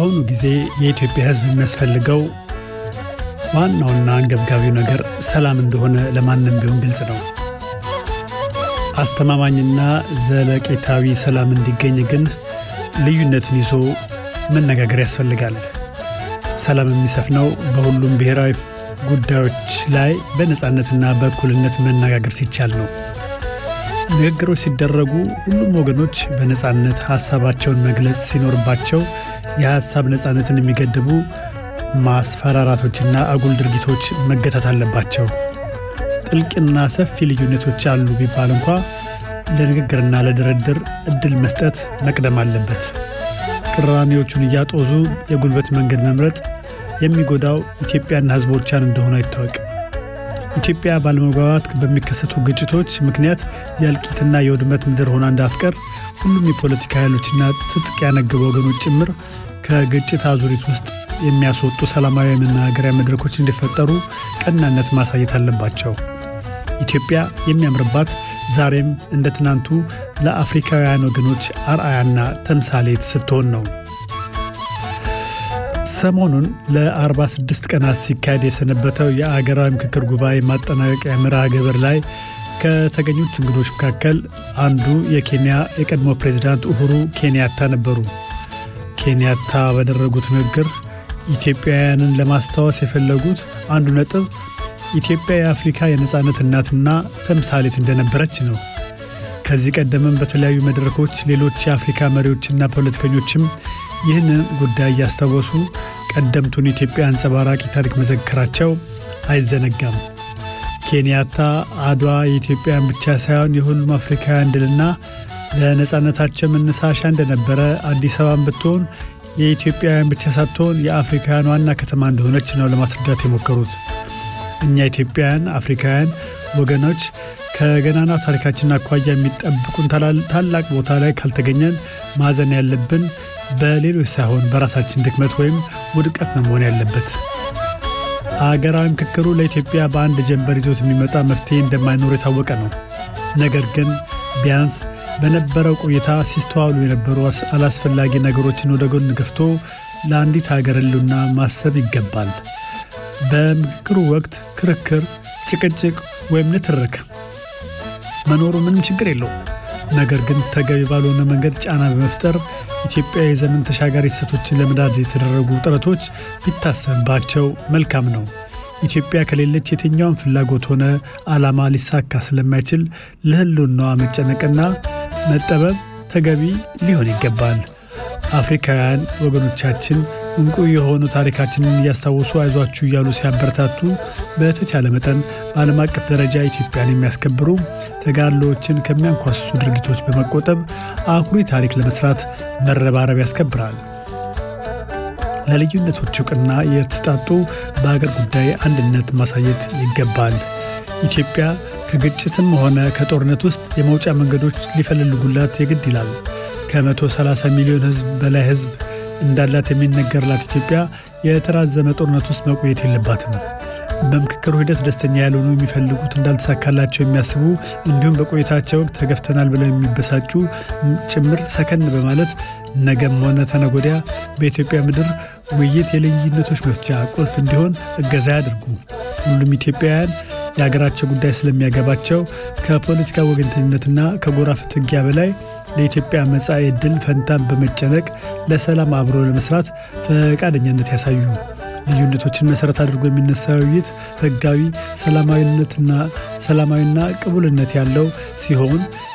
በአሁኑ ጊዜ የኢትዮጵያ ሕዝብ የሚያስፈልገው ዋናውና አንገብጋቢው ነገር ሰላም እንደሆነ ለማንም ቢሆን ግልጽ ነው። አስተማማኝና ዘለቄታዊ ሰላም እንዲገኝ ግን ልዩነትን ይዞ መነጋገር ያስፈልጋል። ሰላም የሚሰፍነው በሁሉም ብሔራዊ ጉዳዮች ላይ በነፃነትና በእኩልነት መነጋገር ሲቻል ነው። ንግግሮች ሲደረጉ ሁሉም ወገኖች በነፃነት ሀሳባቸውን መግለጽ ሲኖርባቸው የሀሳብ ነፃነትን የሚገድቡ ማስፈራራቶችና አጉል ድርጊቶች መገታት አለባቸው። ጥልቅና ሰፊ ልዩነቶች አሉ ቢባል እንኳ ለንግግርና ለድርድር እድል መስጠት መቅደም አለበት። ቅራኔዎቹን እያጦዙ የጉልበት መንገድ መምረጥ የሚጎዳው ኢትዮጵያና ሕዝቦቿን እንደሆነ ይታወቅ። ኢትዮጵያ ባለመግባባት በሚከሰቱ ግጭቶች ምክንያት የእልቂትና የውድመት ምድር ሆና እንዳትቀር ሁሉም የፖለቲካ ኃይሎችና ትጥቅ ያነገቡ ወገኖች ጭምር ከግጭት አዙሪት ውስጥ የሚያስወጡ ሰላማዊ የመናገሪያ መድረኮች እንዲፈጠሩ ቀናነት ማሳየት አለባቸው። ኢትዮጵያ የሚያምርባት ዛሬም እንደ ትናንቱ ለአፍሪካውያን ወገኖች አርአያና ተምሳሌት ስትሆን ነው። ሰሞኑን ለ46 ቀናት ሲካሄድ የሰነበተው የአገራዊ ምክክር ጉባኤ ማጠናቀቂያ መርሃ ግብር ላይ ከተገኙት እንግዶች መካከል አንዱ የኬንያ የቀድሞ ፕሬዚዳንት ኡሁሩ ኬንያታ ነበሩ። ኬንያታ ባደረጉት ንግግር ኢትዮጵያውያንን ለማስታወስ የፈለጉት አንዱ ነጥብ ኢትዮጵያ የአፍሪካ የነፃነት እናትና ተምሳሌት እንደነበረች ነው። ከዚህ ቀደምም በተለያዩ መድረኮች ሌሎች የአፍሪካ መሪዎችና ፖለቲከኞችም ይህንን ጉዳይ እያስታወሱ ቀደምቱን ኢትዮጵያ አንጸባራቂ ታሪክ መዘከራቸው አይዘነጋም። ኬንያታ አድዋ የኢትዮጵያን ብቻ ሳይሆን የሁሉም አፍሪካውያን ድልና ለነፃነታቸው መነሳሻ እንደነበረ አዲስ አበባን ብትሆን የኢትዮጵያውያን ብቻ ሳትሆን የአፍሪካውያን ዋና ከተማ እንደሆነች ነው ለማስረዳት የሞከሩት። እኛ ኢትዮጵያውያን አፍሪካውያን ወገኖች ከገናናው ታሪካችን አኳያ የሚጠብቁን ታላቅ ቦታ ላይ ካልተገኘን ማዘን ያለብን በሌሎች ሳይሆን በራሳችን ድክመት ወይም ውድቀት ነው መሆን ያለበት። አገራዊ ምክክሩ ለኢትዮጵያ በአንድ ጀንበር ይዞት የሚመጣ መፍትሄ እንደማይኖር የታወቀ ነው። ነገር ግን ቢያንስ በነበረው ቆይታ ሲስተዋሉ የነበሩ አላስፈላጊ ነገሮችን ወደ ጎን ገፍቶ ለአንዲት ሀገር ሕልውና ማሰብ ይገባል። በምክክሩ ወቅት ክርክር፣ ጭቅጭቅ ወይም ንትርክ መኖሩ ምንም ችግር የለውም። ነገር ግን ተገቢ ባልሆነ መንገድ ጫና በመፍጠር ኢትዮጵያ የዘመን ተሻጋሪ እሴቶችን ለመዳድ የተደረጉ ጥረቶች ቢታሰብባቸው መልካም ነው። ኢትዮጵያ ከሌለች የትኛውም ፍላጎት ሆነ ዓላማ ሊሳካ ስለማይችል ለሕልውናዋ መጨነቅና መጠበብ ተገቢ ሊሆን ይገባል። አፍሪካውያን ወገኖቻችን እንቁ የሆኑ ታሪካችንን እያስታወሱ አይዟችሁ እያሉ ሲያበረታቱ በተቻለ መጠን በዓለም አቀፍ ደረጃ ኢትዮጵያን የሚያስከብሩ ተጋድሎዎችን ከሚያንኳስሱ ድርጊቶች በመቆጠብ አኩሪ ታሪክ ለመስራት መረባረብ ያስከብራል። ለልዩነቶች እውቅና የተጣጡ በአገር ጉዳይ አንድነት ማሳየት ይገባል። ኢትዮጵያ ከግጭትም ሆነ ከጦርነት ውስጥ የመውጫ መንገዶች ሊፈልጉላት የግድ ይላል። ከ130 ሚሊዮን ሕዝብ በላይ ሕዝብ እንዳላት የሚነገርላት ኢትዮጵያ የተራዘመ ጦርነት ውስጥ መቆየት የለባትም። በምክክሩ ሂደት ደስተኛ ያልሆኑ የሚፈልጉት እንዳልተሳካላቸው የሚያስቡ እንዲሁም በቆይታቸው ወቅት ተገፍተናል ብለው የሚበሳጩ ጭምር ሰከን በማለት ነገም ሆነ ተነጎዲያ በኢትዮጵያ ምድር ውይይት የልዩነቶች መፍቻ ቁልፍ እንዲሆን እገዛ ያድርጉ። ሁሉም ኢትዮጵያውያን የሀገራቸው ጉዳይ ስለሚያገባቸው ከፖለቲካ ወገንተኝነትና ከጎራ ፍትጊያ በላይ ለኢትዮጵያ መጻኢ ዕድል ፈንታን በመጨነቅ ለሰላም አብሮ ለመስራት ፈቃደኛነት ያሳዩ። ልዩነቶችን መሰረት አድርጎ የሚነሳ ውይይት ህጋዊ፣ ሰላማዊነትና ሰላማዊና ቅቡልነት ያለው ሲሆን